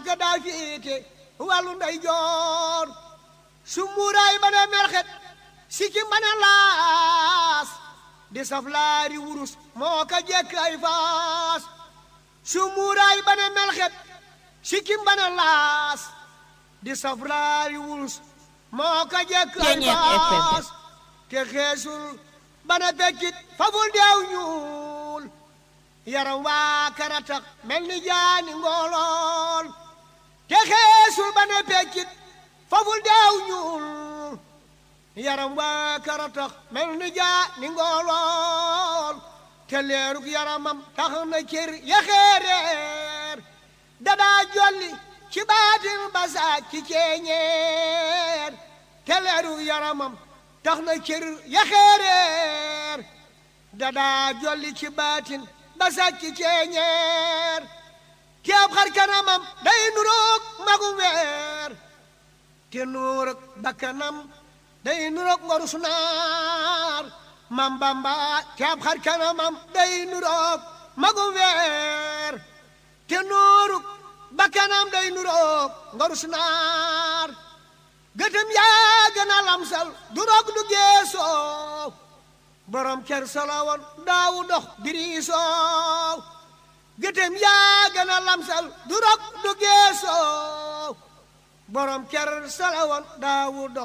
ko daa féete wàllu nday joor su muuraay ba ne melxet sikkim ba ne laas di saf laari wurus moo ko jekk ay faas su muuraay ba ne melxet sikkim ba ne laas di saf laari wurus moo ko jekk ay faas te xeesul ba ne pekkit faful deew ñuul yaram waa karatax mel ni jaani ngoolool te xeesul ba ne pekkit faful deew ñuul yaram waa karatax mel ni jaani ngoolool te leerug yaramam tax na cër yaxeereer dadaa jolli ci baatin basaa ci ceeñeer te leerug yaramam tax na cër yaxeereer dadaa jolli ci baatin basaa ci ceeñeer keeb xar kanamam day nuroog magum weer te nuurug bakkanam day nuroog ngorus naar mam bamba keeb xar kanamam day nuroog magum weer te nuurug bakkanam day nuroog ngorus naar gëtëm yaa gën a lamsal du roog du geesoo borom ker salawoon daawu dox diriisoo gëtëm yaa gën a lamsal du roog du geesoo borom ker salawoon daawu dox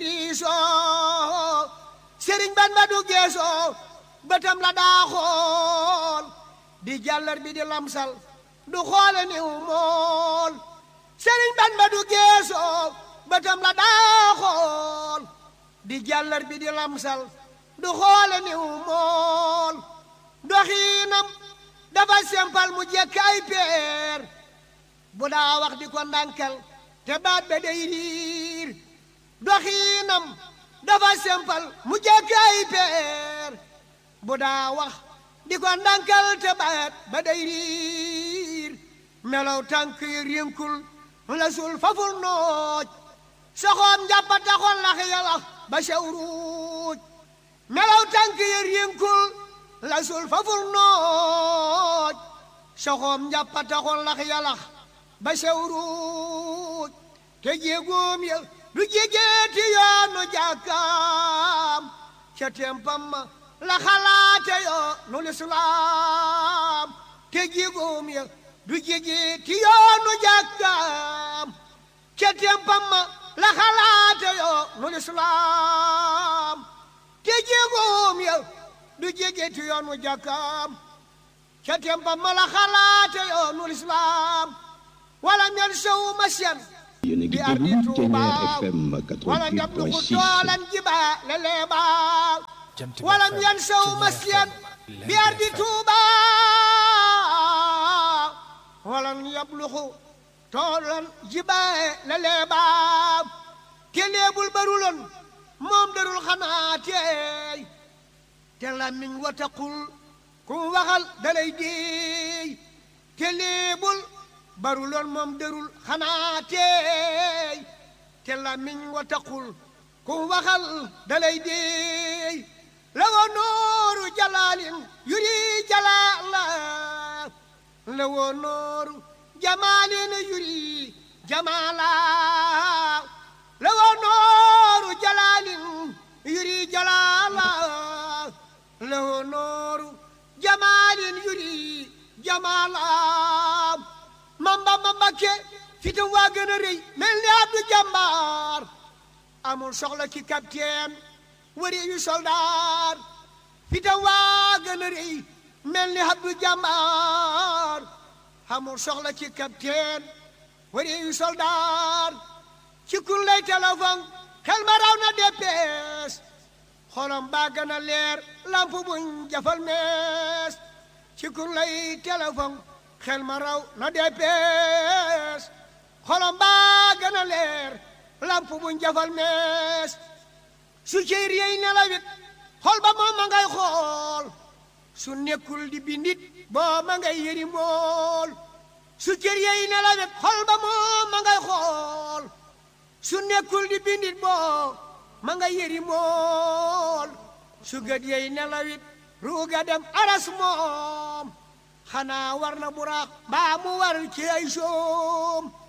diriisoo sëriñ ban ba du geesoo bëtam la daa xool di jàllar bi di lamsal du xoole niw mool sëriñ ban ba du geesoo bëtam la daa xool di jàllar bi di lamsal du xoole niw mool doxiinam dafa sempal mu jekk ay peer bu daa wax di ko ndànkal te baat be day riir doxiinam dafa sempal mu jekk ay peer bu daa wax di ko ndànkal te baat ba day riir melaw tànk yi rinkul la sul faful nooj soxoom njàppa taxoon lax yalax ba sewruuj melaw tànk yi rinkul la sul faful nooj soxoom njàppa taxoon lax yalax ba sewruuj te jéegoom ya du jégeeti yoonu jàkkaam ca tempam ma la xalaate yoo nu lislaam te jéegoom ya du jégeeti yoonu jàkkaam ca tempam ma la xalaate yoo nu lislaam te jéegoom ya du jégeeti yoonu jàkkaam ca tempam ma la xalaate yoo nu lislaam wala mel sow masyan yéen a ngi déglu Ténière FM 88.6 toolan jiba leleeba walam yan sow masyan bi ardi tuuba walam yabluxu toolan jiba leleeba te leebul baruloon moom darul xanaa teey te lamiñ wataqul ku waxal dalay deey te leebul baruloon moom dërul xanaa teey te lamiñ wa taqul ku waxal dalay deey la woo nooru jalaalin yuri jalaala la woo nooru jamaalin yuri jamaala la woo nooru jalaalin yuri jalaala la woo nooru jamaalin yuri jamaala mamba mamba ke fitam waa gën a rëy mel ni abdu jàmbaar amul soxla ci capitaine wari yu soldaar fitam waa gën a rëy mel ni abdu jàmbaar amul soxla ci capitaine wari yu soldaar ci kun lay téléphone xel ma raw na déppees xolam baa gën a leer lamp buñ jafal mees ci kun lay téléphone xel ma raw na deppees xolom baa gën a leer lamp bu njafal mees su ceyr yey nelawit xol ba moom ma ngay xool su nekkul di bindit boo ma ngay yëri mool su cër yey nelawit xol ba moom ma ngay xool su nekkul di bindit boo ma ngay yëri mool su gët yey nelawit ruuga dem aras moom xanaa war na buraax baa mu war ci ay soom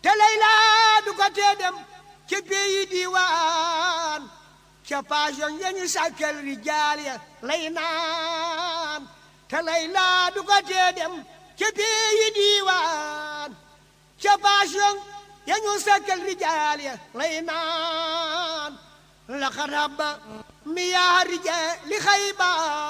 te layla du ko tee dem ci pays diiwaan ca paasion ya ñu sàkkal rijaal ya lay naan te layla du ko tee dem ci pays diiwaan ca paasion ya ñu sàkkal rijaal ya lay naan laqad habba miyaa rijaali xayba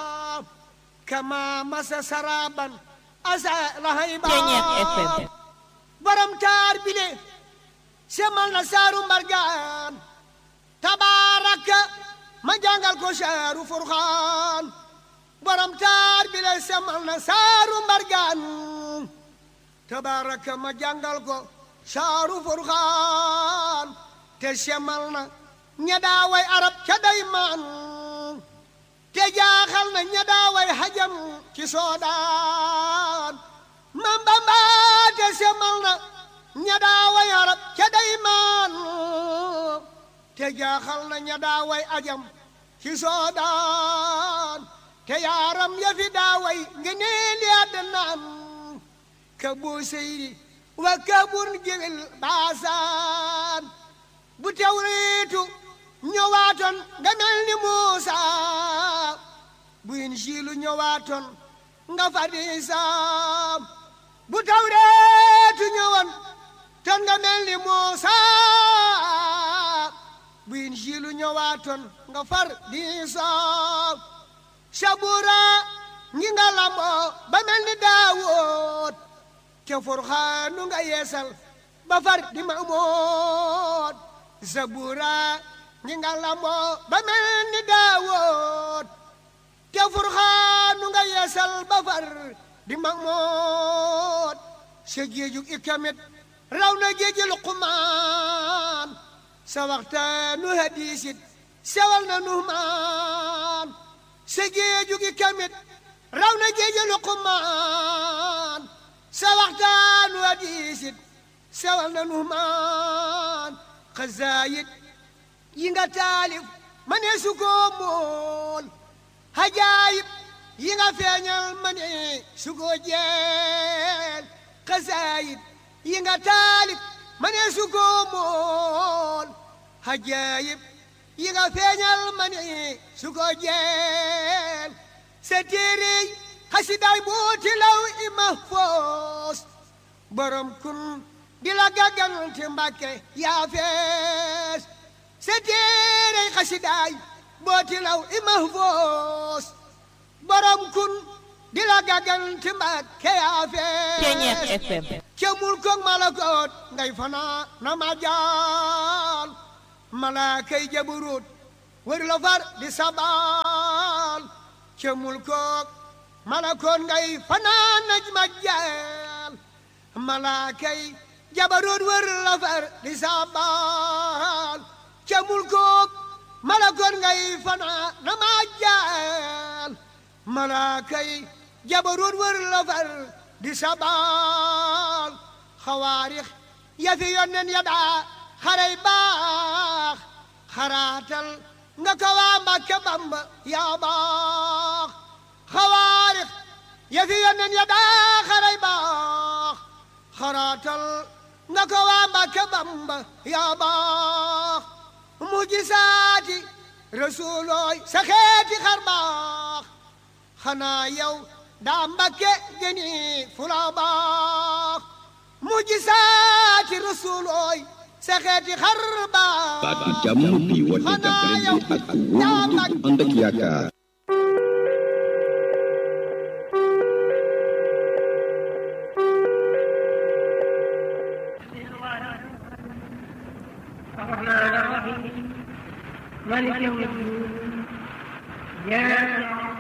kama masa saraban asa lahayba borom taar bile semal na saaru mbargaan tabaaraka ma jàngal ko saaru furxaan borom taar bile semal na saaru mbargaan tabaaraka ma jàngal ko saaru furxaan te semal na ña daaway arab ca daymaan te jaaxal na ña daaway hajam ci soodaan mam bamba te semal na ña daaway arab ca daymaan te jaaxal na ña daaway ajam ci soodaan te yaaram ya fi daaway ngeneel ya danaan ka boo seyri wa kabur géwél baasaan bu tawreetu ñëwaatoon nga mel ni Muusa bu Injiilu ñëwaatoon nga fadisa bu tawreetu ñëwoon ton nga mel ni Muusa bu Injiilu ñëwaatoon nga far diisa sabura ngi nga lamboo ba mel ni Daawuud te Furxaanu nga yeesal ba far di Maamuud sabura ngi nga lamboo ba mel ni Daawuud te Furxaanu nga yeesal ba far di Maamuud sa géejug ikamit raw na géeji Luqmaan sa waxtaanu hadiisit sewal na Nuhmaan sa géejug ikamit raw na géeji Luqmaan sa waxtaanu hadiisit sewal na Nuhmaan xasaayit yi nga taalif ma ne su ko mool hajaayib yi nga feeñal ma ne su ko jeel xasaayit yi nga taalif ma ne su ko mool hajaayib yi nga feeñal ma ne su ko jeel sa téere xasidaay booti law i mahfoos borom kun di la gàggante mbàkke yaa fees sa téere xasidaay booti law i mahfoos borom kun di la gàggante mbàkke yaa fees ca mul koog malakoot ngay fanaa na ma jaal malaakay jaburut wër la far di sabal ca mul koog malakoot ngay fanaa naj ma jaal malaakay jabarut wër la far di sabal ca mul koog malakoot ngay fanaa na ma jaal malaakay jabarut wër la far di sabal xawaarix ya fi yonnen ya daa xaray baax xaraatal nga ko waa Mbàkke Bamba yaa baax xawaarix ya fi yonnen ya daa xaray baax xaraatal nga ko waa Mbàkke Bamba yaa baax mujisaati rasuulooy sa xeeti xar baax xanaa yow daa Mbàkke gëni fula baax mujisaati rasuulooy sa xeeti xar baax baatu jàmm bi woote jàppalante ak wóolu ànd ak yaakaar الرحمن الرحيم مالك يوم الدين إياك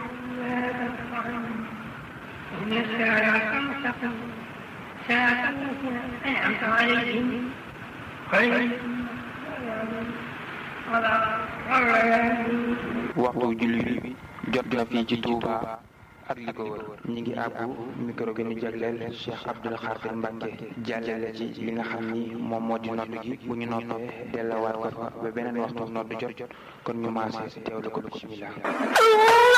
نعبد وإياك نستعين اهدنا الصراط المستقيم صراط الذين أنعمت عليهم غير المغضوب عليهم ولا الضالين waxtu julli bi jot na fii ci Touba ak li ko wër ñi ngi àbbu micro gi ñu jagleel Cheikh Abdoul Khadir Mbacke jàllale ci li nga xam ni moom moo di noddu gi bu ñu noppee delluwaat ko fa ba beneen waxtu noddu jot kon ñu maase teewlu ko bismillah